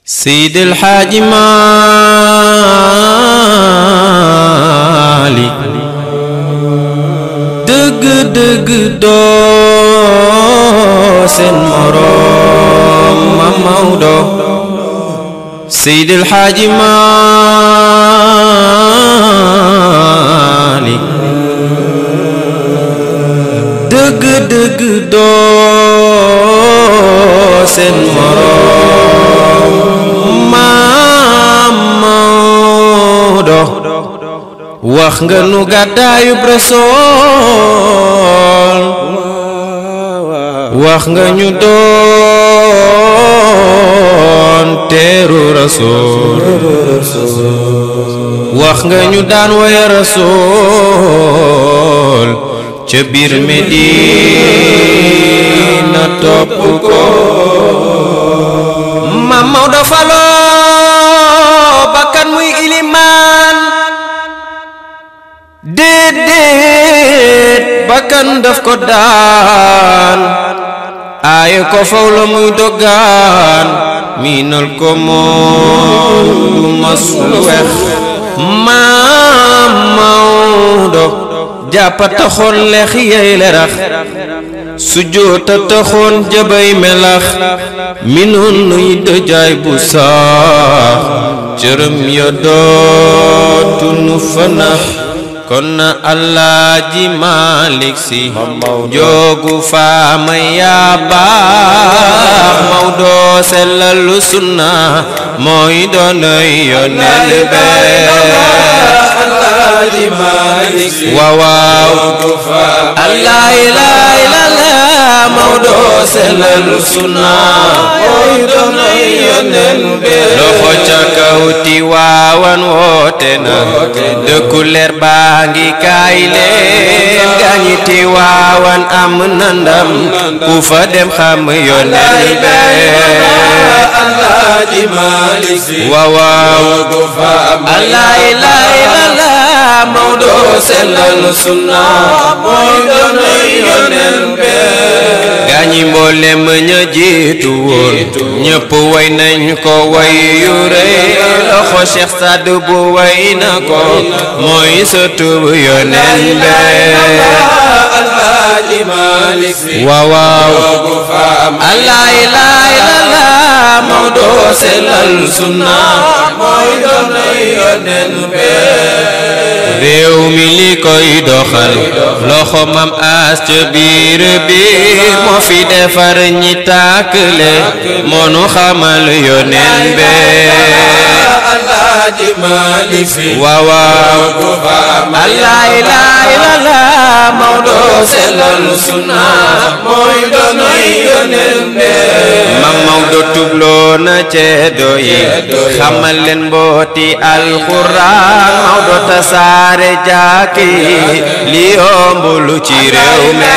Seydi El Hadji Malick dëgg dëgg doo seen moroom ma Maodo Seydi El Hadji Malick dëgg dëgg doo seen moroom ma Maodo wax nga nu gàddaayub Rasuul wax nga ñu doon teeru Rasuul wax nga ñu daan woye Rasuul ca biir Medina topp ko ma Maodo faloo bakkan muy ilimaan déedéet bakkan daf ko daan aaye ko faw la muy doggaan miinal ko moom du mas lu wex maam Maodo jàppa taxoon leex yey lerax sujjóota taxoon jabay melax mi noon nuy dëjaay bu saax cërëm ya dootu nu fanax kon na Alaaji Malik Si joogu faama yaa baax Maodo sellalu sunna mooy doonoy yonel bee Alaaji Malik Si waaw waaw Allah ilaa ilaa Maodo sellalu sunna mooy doonay yoneen bee loxo ca kaw Tiwaawan woote na dëkku leer baa ngi kaay leen gaañi Tiwaawan am na ndam ku fa dem xam yoneen bee Alaaji Malik Si waaw waaw joogu fa am Allah ilaa ilaa Maodo sellalu sunna mooy doonay yoneen bee gaañi mboolem ña jiitu woon ñëpp way nañ ko way yu rëy loxo Cheikh Saad bu way na ko mooy sëtub yoneen bee Alaaji Malik Si waaw waaw joogu fa am Allah ilaa ilaa Maodo sellal sunna mooy doonay yoneen bee réew mi li koy doxal loxo mam as ca biir biir moo fi defar ñi tàkkale moo nu xamal yoneen bee Alaaji Malik Si waaw waaw joogu fa am Allah ilaa ilaa Maodo sellal sunna mooy doonay yoneen bee mam Maodo tubloo na ceddo yi xamal leen mbooti alxuraan Maodo tasaare jàkki li yombul ci réew mi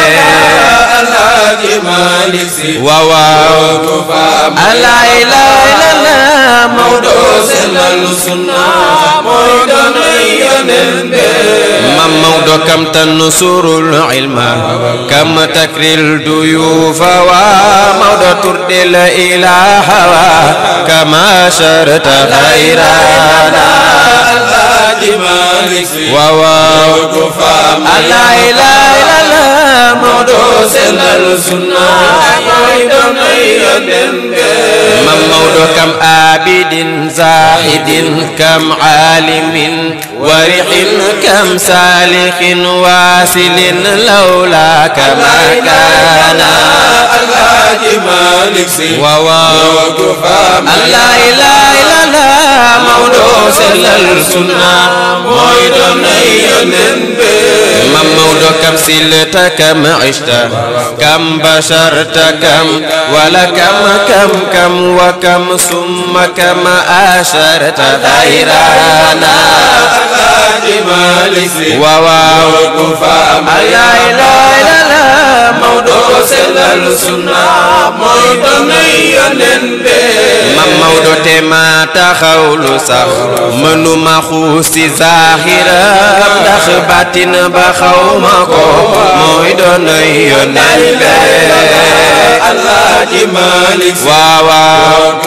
Alaaji Malik Si waaw waaw joogu fa am Allah ilaa ilaa Maodo sellal sunna mooy doonay yoneen bee mam Maodo kam tansurul ilma kam takril duyufa wa Maodo turdil ilaha wa kama sharta ghayrana Alaaji Malik Si waaw waaw joogu fa am Allah ilaa ilaa Maodo sellal sunna mooy doonay yoneen bee mam Maodo kam abidin zahidin kam alimin warixin kam salihin wasilin lawla kama kana Alaaji Malik Si waaw waaw joogu fa am Allah ilaa ilaa Maodo sellal sunna mooy doonay yoneen bee mam Maodo kam silta kam ishta kam basharta kam wala kam kam kam wa kam summa kam asharta ghayrana Alaaji Malik Si waaw waaw joogu fa am Allah ilaa ilaa Maodo sellal sunna mooy doonay yoneen bee mam Maodo te ma taxawlu sax mënuma xuus ci zaaxira ndax baatin ba xaw ma ko mooy doonay yoneen bee Alaaji Malik Si waaw waaw ko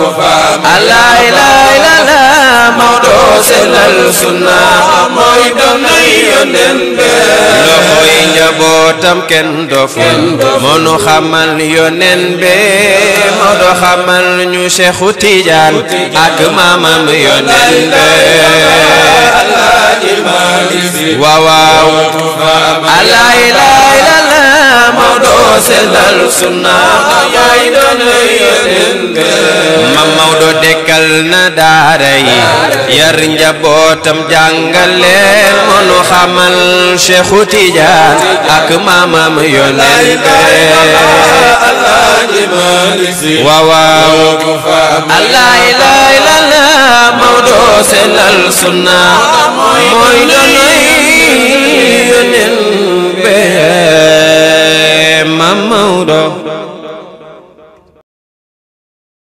allah ilaha illallah Maodo sellal sunna mooy doonay yónneen bee loxoy njabootam kenn doful mënu xamal yónneen bee Maodo xamal ñu Seexu Tijaan ak maamam yónneen bee Alaaji Maalik Si waaw waaw allah ilaha illallah Maodo sellal sunna mooy doonay yónneen bee mam Maodo dekkal na daara yi yar njabootam jàngal leen mënu xamal Seexu Tijaan ak maamam yónneen bee Alaaji Maalik Si waaw waaw ku fa allah ilaha illallah Maodo sellal sunna mooy doon